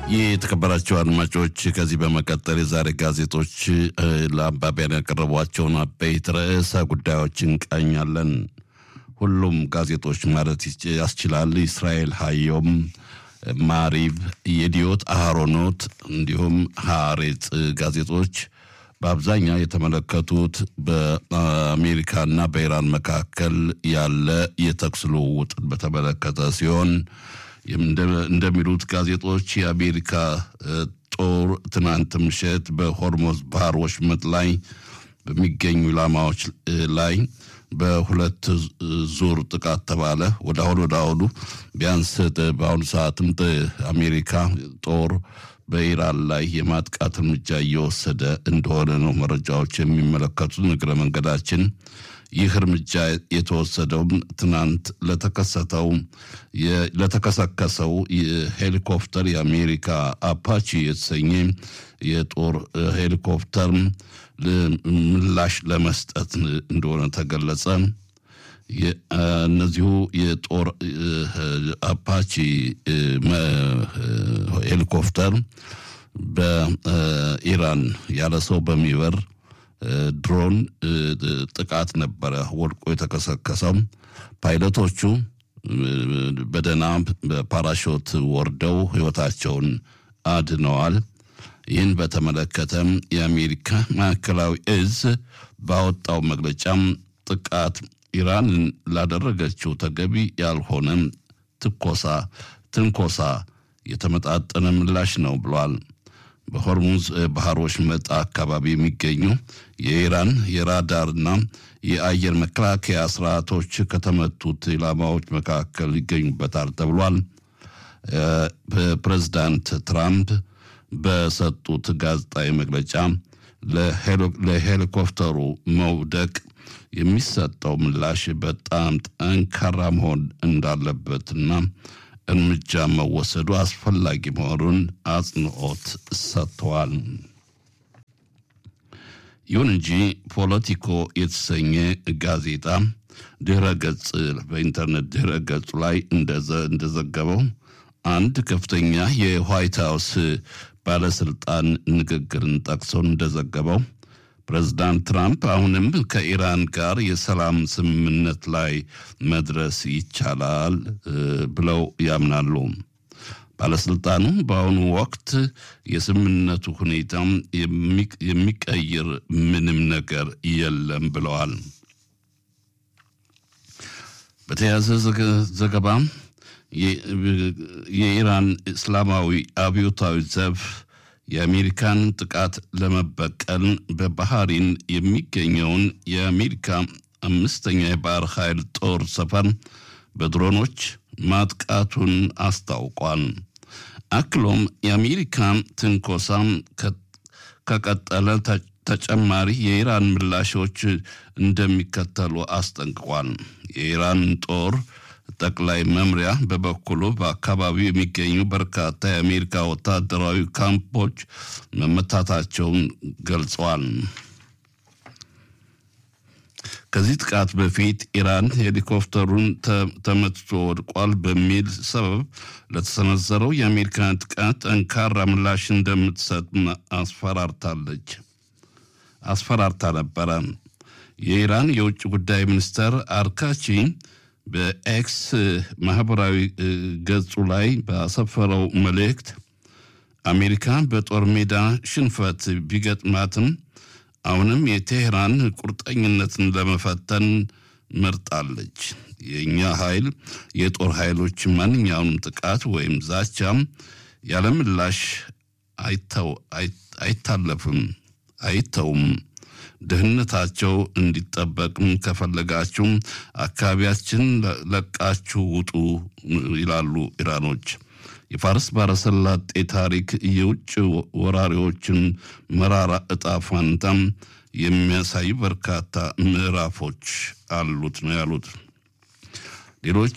የተከበራቸው አድማጮች ከዚህ በመቀጠል የዛሬ ጋዜጦች ለአንባቢያን ያቀረቧቸውን አበይት ርዕሰ ጉዳዮች እንቃኛለን። ሁሉም ጋዜጦች ማለት ያስችላል። እስራኤል ሀዮም፣ ማሪብ፣ የዲዮት አሃሮኖት እንዲሁም ሀሬጽ ጋዜጦች በአብዛኛው የተመለከቱት በአሜሪካና በኢራን መካከል ያለ የተኩስ ልውውጥን በተመለከተ ሲሆን እንደሚሉት ጋዜጦች የአሜሪካ ጦር ትናንት ምሽት በሆርሞዝ ባህር ወሽመጥ ላይ በሚገኙ ኢላማዎች ላይ በሁለት ዙር ጥቃት ተባለ። ወደ አሁን ወደ አሁኑ ቢያንስ በአሁኑ ሰዓትም አሜሪካ ጦር በኢራን ላይ የማጥቃት እርምጃ እየወሰደ እንደሆነ ነው መረጃዎች የሚመለከቱት። እግረ መንገዳችን ይህ እርምጃ የተወሰደውም ትናንት ለተከሰተው ለተከሰከሰው ሄሊኮፕተር የአሜሪካ አፓቺ የተሰኘ የጦር ሄሊኮፕተር ምላሽ ለመስጠት እንደሆነ ተገለጸ። እነዚሁ የጦር አፓቺ ሄሊኮፕተር በኢራን ያለ ሰው በሚበር ድሮን ጥቃት ነበረ ወድቆ የተከሰከሰው። ፓይለቶቹ በደህና በፓራሾት ወርደው ሕይወታቸውን አድነዋል። ይህን በተመለከተም የአሜሪካ ማዕከላዊ እዝ ባወጣው መግለጫም ጥቃት ኢራንን ላደረገችው ተገቢ ያልሆነ ትኮሳ ትንኮሳ የተመጣጠነ ምላሽ ነው ብሏል። በሆርሙዝ ባህር ወሽመጥ አካባቢ የሚገኙ የኢራን የራዳርና የአየር መከላከያ ስርዓቶች ከተመቱት ኢላማዎች መካከል ይገኙበታል ተብሏል። ፕሬዚዳንት ትራምፕ በሰጡት ጋዜጣዊ መግለጫ ለሄሊኮፕተሩ መውደቅ የሚሰጠው ምላሽ በጣም ጠንካራ መሆን እንዳለበትና እርምጃ መወሰዱ አስፈላጊ መሆኑን አጽንኦት ሰጥተዋል። ይሁን እንጂ ፖለቲኮ የተሰኘ ጋዜጣ ድህረ ገጽ በኢንተርኔት ድህረ ገጹ ላይ እንደዘገበው አንድ ከፍተኛ የዋይት ሀውስ ባለስልጣን ንግግርን ጠቅሶ እንደዘገበው ፕሬዚዳንት ትራምፕ አሁንም ከኢራን ጋር የሰላም ስምምነት ላይ መድረስ ይቻላል ብለው ያምናሉ። ባለስልጣኑ በአሁኑ ወቅት የስምምነቱ ሁኔታ የሚቀይር ምንም ነገር የለም ብለዋል። በተያያዘ ዘገባ የኢራን እስላማዊ አብዮታዊ ዘብ የአሜሪካን ጥቃት ለመበቀል በባህሪን የሚገኘውን የአሜሪካ አምስተኛ የባህር ኃይል ጦር ሰፈር በድሮኖች ማጥቃቱን አስታውቋል። አክሎም የአሜሪካ ትንኮሳ ከቀጠለ ተጨማሪ የኢራን ምላሾች እንደሚከተሉ አስጠንቅቋል። የኢራን ጦር ጠቅላይ መምሪያ በበኩሉ በአካባቢው የሚገኙ በርካታ የአሜሪካ ወታደራዊ ካምፖች መመታታቸውን ገልጸዋል። ከዚህ ጥቃት በፊት ኢራን ሄሊኮፕተሩን ተመትቶ ወድቋል በሚል ሰበብ ለተሰነዘረው የአሜሪካን ጥቃት ጠንካራ ምላሽ እንደምትሰጥ አስፈራርታለች አስፈራርታ ነበረ። የኢራን የውጭ ጉዳይ ሚኒስተር አርካቺ በኤክስ ማህበራዊ ገጹ ላይ ባሰፈረው መልእክት አሜሪካ በጦር ሜዳ ሽንፈት ቢገጥማትም አሁንም የቴህራን ቁርጠኝነትን ለመፈተን መርጣለች። የእኛ ኃይል የጦር ኃይሎች ማንኛውንም ጥቃት ወይም ዛቻም ያለምላሽ አይታለፍም አይተውም። ደህንነታቸው እንዲጠበቅም ከፈለጋችሁ አካባቢያችን ለቃችሁ ውጡ ይላሉ ኢራኖች። የፋርስ ባረሰላጤ ታሪክ የውጭ ወራሪዎችን መራራ እጣ ፋንታም የሚያሳዩ በርካታ ምዕራፎች አሉት ነው ያሉት። ሌሎች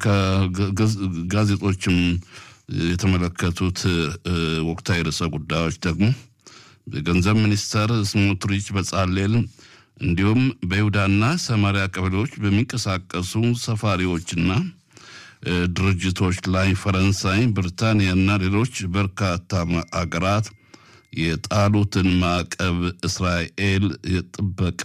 ጋዜጦችም የተመለከቱት ወቅታዊ ርዕሰ ጉዳዮች ደግሞ የገንዘብ ሚኒስተር ስሞትሪች በጻሌል እንዲሁም በይሁዳና ሰማሪያ ቀበሌዎች በሚንቀሳቀሱ ሰፋሪዎችና ድርጅቶች ላይ ፈረንሳይ፣ ብሪታንያ እና ሌሎች በርካታ አገራት የጣሉትን ማዕቀብ እስራኤል የጥበቃ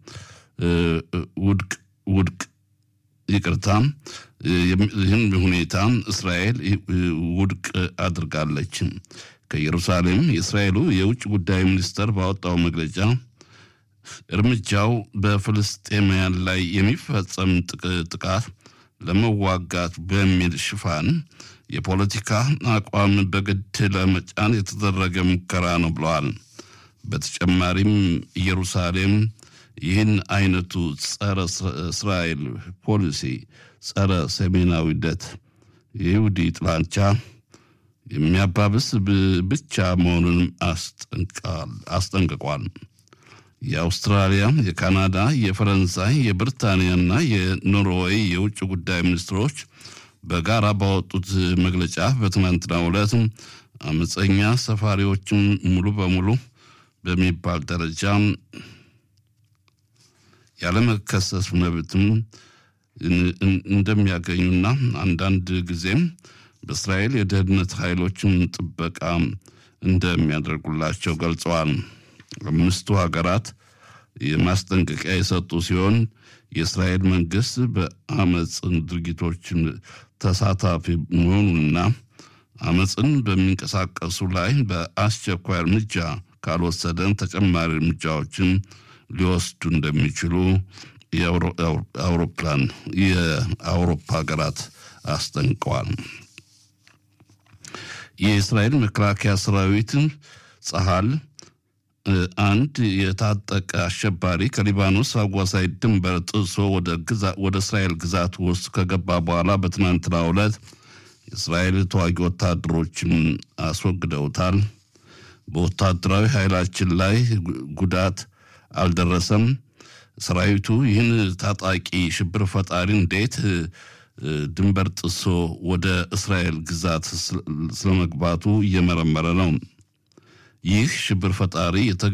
ውድቅ ውድቅ ይቅርታ ይህን ሁኔታ እስራኤል ውድቅ አድርጋለች። ከኢየሩሳሌም የእስራኤሉ የውጭ ጉዳይ ሚኒስተር ባወጣው መግለጫ እርምጃው በፍልስጤማውያን ላይ የሚፈጸም ጥቃት ለመዋጋት በሚል ሽፋን የፖለቲካ አቋም በግድ ለመጫን የተደረገ ሙከራ ነው ብለዋል። በተጨማሪም ኢየሩሳሌም ይህን አይነቱ ጸረ እስራኤል ፖሊሲ ጸረ ሰሜናዊነት የይሁዲ ጥላቻ የሚያባብስ ብቻ መሆኑንም አስጠንቅቋል። የአውስትራሊያ፣ የካናዳ፣ የፈረንሳይ፣ የብሪታንያና የኖርዌይ የውጭ ጉዳይ ሚኒስትሮች በጋራ ባወጡት መግለጫ በትናንትናው ዕለት አመፀኛ ሰፋሪዎችን ሙሉ በሙሉ በሚባል ደረጃ ያለመከሰስ መብትም እንደሚያገኙና አንዳንድ ጊዜም በእስራኤል የደህንነት ኃይሎችን ጥበቃ እንደሚያደርጉላቸው ገልጸዋል። አምስቱ ሀገራት የማስጠንቀቂያ የሰጡ ሲሆን የእስራኤል መንግስት በአመፅ ድርጊቶችን ተሳታፊ መሆኑንና አመፅን በሚንቀሳቀሱ ላይ በአስቸኳይ እርምጃ ካልወሰደን ተጨማሪ እርምጃዎችን ሊወስዱ እንደሚችሉ የአውሮፕላን የአውሮፓ ሀገራት አስጠንቀዋል። የእስራኤል መከላከያ ሰራዊት ጸሀል አንድ የታጠቀ አሸባሪ ከሊባኖስ አዋሳኝ ድንበር ጥሶ ወደ እስራኤል ግዛት ውስጥ ከገባ በኋላ በትናንትናው ዕለት የእስራኤል ተዋጊ ወታደሮችን አስወግደውታል። በወታደራዊ ኃይላችን ላይ ጉዳት አልደረሰም። ሰራዊቱ ይህን ታጣቂ ሽብር ፈጣሪ እንዴት ድንበር ጥሶ ወደ እስራኤል ግዛት ስለመግባቱ እየመረመረ ነው። ይህ ሽብር ፈጣሪ